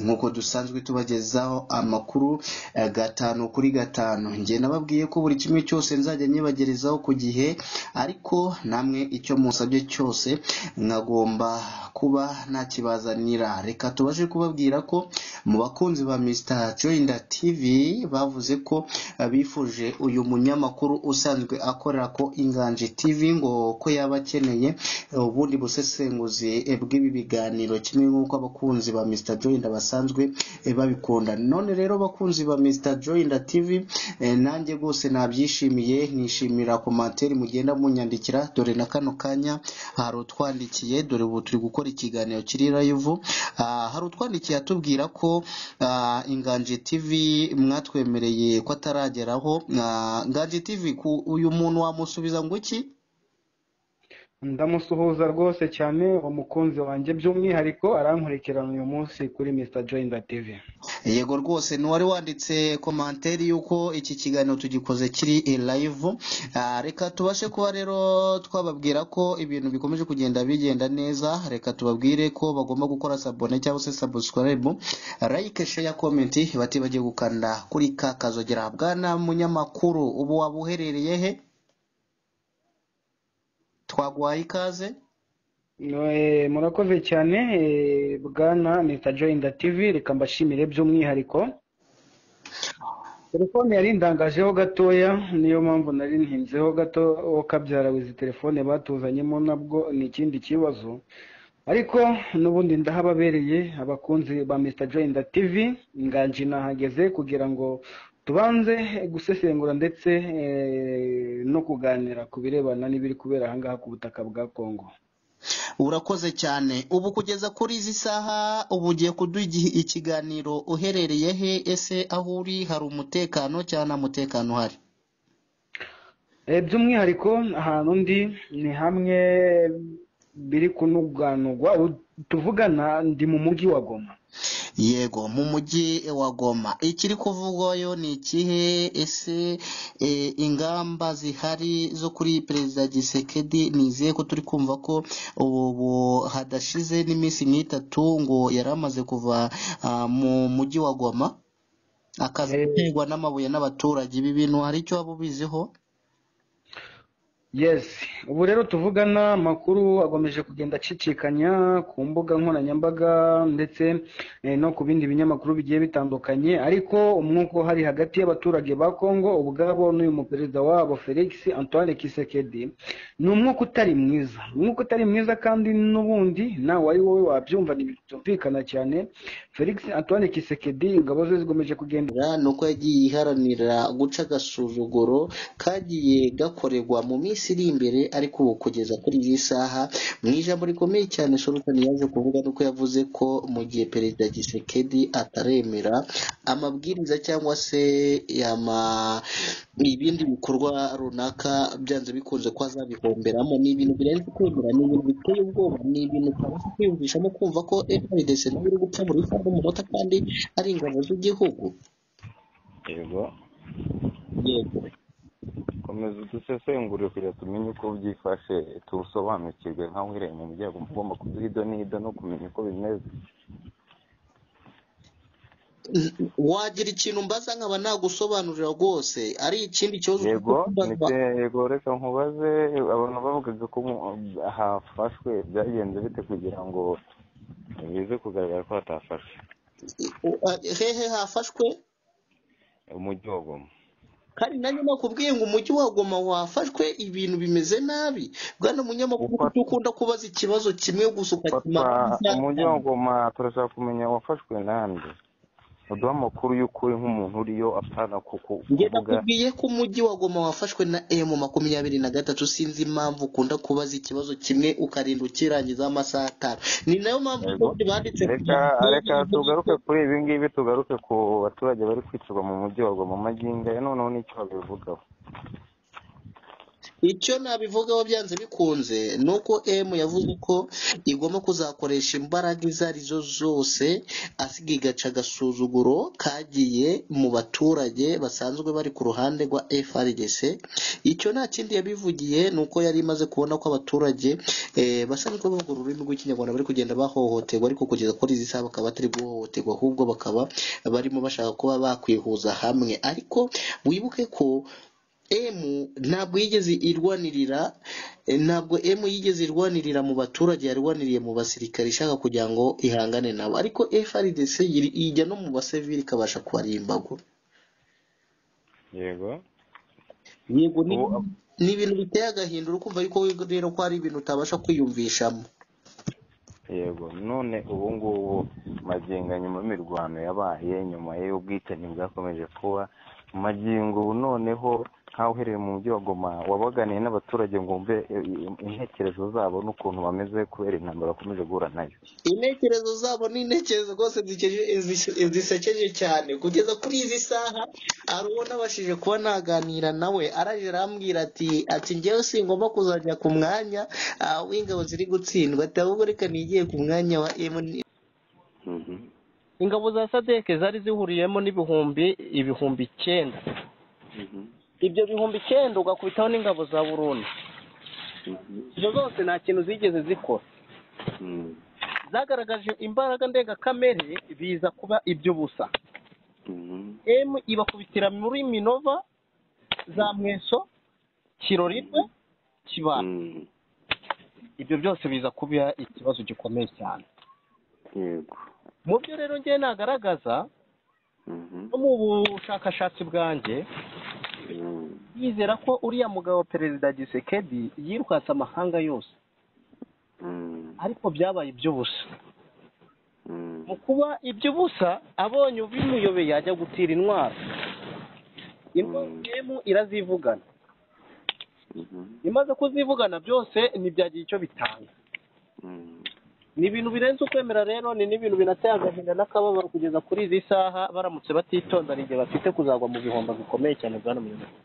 nk'uko dusanzwe tubagezaho amakuru gatanu kuri gatanu njye nababwiye ko buri kimwe cyose nzajya nyibagerezaho ku gihe ariko namwe icyo musabye cyose nkagomba kuba nakibazanira reka tubashe kubabwira ko mu bakunzi ba Mr Joyner TV bavuze ko bifuje uyu munyamakuru usanzwe akorera ko Inganji TV ngo ko yaba akeneye ubundi busesenguzi bw'ibi biganiro kimwe nk'uko abakunzi ba Mr Joyner basanzwe eh, babikunda none rero bakunzi ba Mr Joyner TV eh, nanjye rwose nabyishimiye nishimira komantere mugenda munyandikira dore na kano kanya hari utwandikiye dore ubu turi gukora ikiganiro kiri live Ah, hari utwandikiye atubwira ko ah, Inganji TV mwatwemereye ko atarageraho Ah, Inganji TV ku uyu muntu wamusubiza ngo iki ndamusuhuza rwose cyane umukunzi wanjye by'umwihariko arankurikirana uyu munsi kuri Mr Joyner TV yego rwose n'uwari wanditse komanteri y'uko iki kiganiro tugikoze kiri live Ah, reka tubashe kuba rero twababwira ko ibintu bikomeje kugenda bigenda neza reka tubabwire ko bagomba gukora sabone cyangwa se subscribe like share comment batibagiye gukanda kuri ka kazogera bwana munyamakuru ubu waba uherereye he twaguhaye ikaze Eh, murakoze cyane eh, bwana Mr Joyner TV reka mbashimire by'umwihariko telefone yari ndangajeho gatoya niyo mpamvu nari ntinzeho gato wo kabyara izi telefone batuzanyemo nabwo ni ikindi kibazo ariko n'ubundi ndahababereye abakunzi ba Mr Joyner TV nganji nahageze kugira ngo tubanze gusesengura ndetse eh, no kuganira ku birebana n'ibiri kubera aha ngaha ku butaka bwa Kongo urakoze cyane ubu kugeza kuri izi saha ubu ugiye kuduha igi- ikiganiro uherereye he ese aho uri hari umutekano cyangwa nta mutekano uhari Eh, by'umwihariko ahantu ndi ni hamwe biri kunuganugwa ubu tuvugana ndi mu mujyi wa Goma yego mu mujyi wa goma ikiri kuvugwayo ni ikihe ese e, ingamba zihari zo kuri perezida gisekedi nizeye ko turi kumva ko ubu hadashize n'iminsi nk'itatu ngo yari amaze kuva ah, mu mujyi wa goma akaza Eh, guterwa n'amabuye n'abaturage ibi bintu hari icyo waba ubiziho Yes, ubu rero tuvugana amakuru akomeje kugenda acicikanya ku mbuga nkoranyambaga ndetse eh, no ku bindi binyamakuru bigiye bitandukanye ariko umwuka uhari hagati y'abaturage ba Kongo ubwabo n'uyu muperezida wabo Felix Antoine Tshisekedi ni umwuka utari mwiza umwuka utari mwiza kandi n'ubundi nawe ari wowe wabyumva ntibyumvikana cyane Felix Antoine Tshisekedi ingabo ze zikomeje kugenda Ra- ni uko yagiye iharanira guca agasuzuguro kagiye gakorerwa mu minsi iri imbere ariko ubu kugeza kuri iyi saha mu ijambo rikomeye cyane Solomoni yaje kuvuga ni uko yavuze ko mu gihe perezida Gisekedi ataremera amabwiriza cyangwa se ama ibindi bikorwa runaka byanze bikunze ko azabihomberamo ni ibintu birenze kwemera ni ibintu biteye ubwoba ni ibintu utabasha kwiyumvishamo kumva ko FARDC nayo iri gupfa buri isaha n'umunota kandi ari ingabo z'igihugu yego yego komeza udusesengure kugira tumenye uko byifashe tusobanukirwe nkaho wireye mu muryango uba ugomba kuduha ido n'ido no kumenya uko bimeze wagira ikintu mbaza nkaba nagusobanurira rwose ari ikindi kibazo ufite yego kumbaza nicyo yego reka nkubaze abantu bavugaga ko mu- hafashwe byagenze bite kugira ngo bize kugaragara ko hatafashwe hehe hafashwe umujyi wa goma kandi nanjye nakubwiye ngo umujyi wa Goma wafashwe ibintu bimeze nabi bwana munyamakuru kuko ufatwa ukunda kubaza ikibazo kimwe gusa ufatwa ukakimara umujyi nk'isaha wa goma turashaka kumenya wafashwe nande uduhe amakuru y'ukuri nk'umuntu uriyo apana kuku- njye kuvuga nakubwiye ko umujyi wa goma wafashwe na emu makumyabiri na gatatu sinzi impamvu ukunda kubaza ikibazo kimwe ukarinda ukirangiza amasaha atanu ni nayo mpamvu yego rwose banditse reka kugira ngo reka tugerageze tugaruke duto kuri ibi ngibi tugaruke ku baturage bari kwicirwa mu mujyi wa goma magingo aya noneho n'icyo babivugaho icyo nabivugaho byanze bikunze ni uko emu yavuze ko igomba kuzakoresha imbaraga izo ari zo zose asiga igaca agasuzuguro kagiye mu baturage basanzwe bari ku ruhande rwa FRDC icyo nta kindi yabivugiye ni uko yari imaze kubona ko abaturage eh, basanzwe bavuga ururimi rw'ikinyarwanda bari kugenda bahohoterwa ariko kugeza kuri izi saha bakaba batari guhohoterwa ahubwo bakaba barimo bashaka kuba bakwihuza hamwe ariko wibuke ko emu ntabwo yigeze irwanirira eh, ntabwo emu yigeze irwanirira mu baturage yarwaniriye mu basirikare ishaka kugira ngo ihangane nabo ariko FRDC yiri- ijya no mu basivili ikabasha kubarimbagura yego yego ni Ubu- ni ibintu biteye agahinda uri kumva ariko we rero ko hari ibintu utabasha kwiyumvishamo yego none ubu ngubu magingo nyuma y'imirwano yabaye nyuma y'ubwicanyi bwakomeje kuba magingo ubu noneho nk'aho uhereye mu mujyi wa goma wabaganiye n'abaturage ngo wumve eh, intekerezo zabo n'ukuntu bameze kubera intambara bakomeje guhura nayo intekerezo zabo ni intekerezo rwose zikeje- zi- zisekeje cyane kugeza kuri izi saha hari uwo nabashije kuba naganira nawe araje arambwira ati ati njyewe singomba kuzajya ku mwanya ah, w'ingabo ziri gutsindwa ati ahubwo reka nigiye ku mwanya wa MN ingabo za sadeke zari zihuriyemo n'ibihumbi ibihumbi icyenda ibyo bihumbi icyenda ugakubitaho n'ingabo za burundi izo zose nta kintu zigeze zikora zagaragaje imbaraga ndengakamere biza kuba iby'ubusa emu ibakubitira muri minova za mweso kirorirwe kibana ibyo byose biza kuba ikibazo gikomeye cyane yego mu byo rero ngewe nagaragaza no mu bushakashatsi bwanjye yizera ko uriya mugabo perezida gisekedi yirwatse amahanga yose ariko byabaye iby'ubusa mu kuba iby'ubusa abonye ubimuyobeye yajya gutira intwaro intwaro yemu irazivugana imaze kuzivugana byose ntibyagira icyo bitanga ni ibintu birenze ukwemera rero ni n'ibintu binateye agahinda n'akababaro kugeza kuri izi saha baramutse batitonda ni igihe bafite kuzagwa mu bihombo bikomeye cyane bwa n'umuyobozi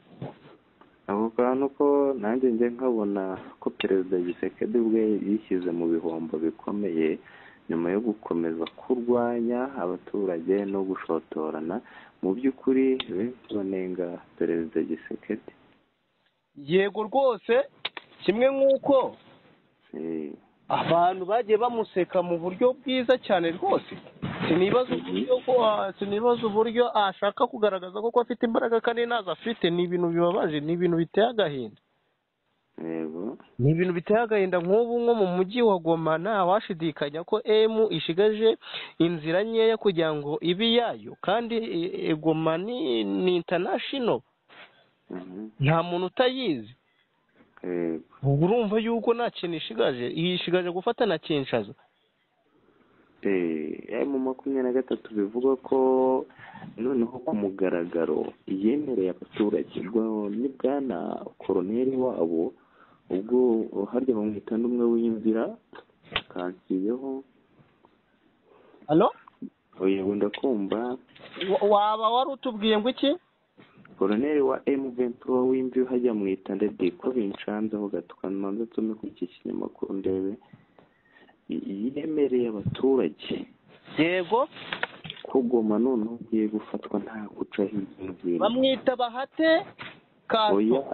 ako kantu ko nanjye njya nkabona ko perezida gisekedi ubwe yishyize mu bihombo bikomeye nyuma yo gukomeza kurwanya abaturage no gushotorana mu by'ukuri benshi banenga perezida gisekedi yego rwose kimwe nk'uko Eh, abantu bagiye bamuseka mu buryo bwiza cyane rwose sinibaza uburyo ko ah, sinibaza uburyo ashaka kugaragaza koko afite imbaraga kandi ntazo afite ni ibintu bibabaje ni ibintu biteye agahinda yego ni ibintu biteye agahinda nk'ubu nko mu mujyi wa goma nta washidikanya ko emu ishigaje inzira nkeya kugira ngo ibe iyayo kandi eh, eh, goma ni ni international Mhm. nta muntu utayizi yego ubwo urumva yuko nta kintu ishigaje ishigaje gufata na kinshaza emu makumyabiri na gatatu bivuga ko noneho ku mugaragaro yemereye abaturage rwa- ni bwana koroneri wabo ubwo harya bamwita n'umwe w'inzira kansiyeho hano yego ndakumva Wa- waba wari utubwiye ngo iki koroneri wa emu ventura w'imvi hajya mwita ndede ko binshanzeho gato kamanza nsome ku iki kinyamakuru ndebe Y- yemereye abaturage yego ko goma noneho ugiye gufatwa nta guca hirya no hino bamwita bahate kanto oya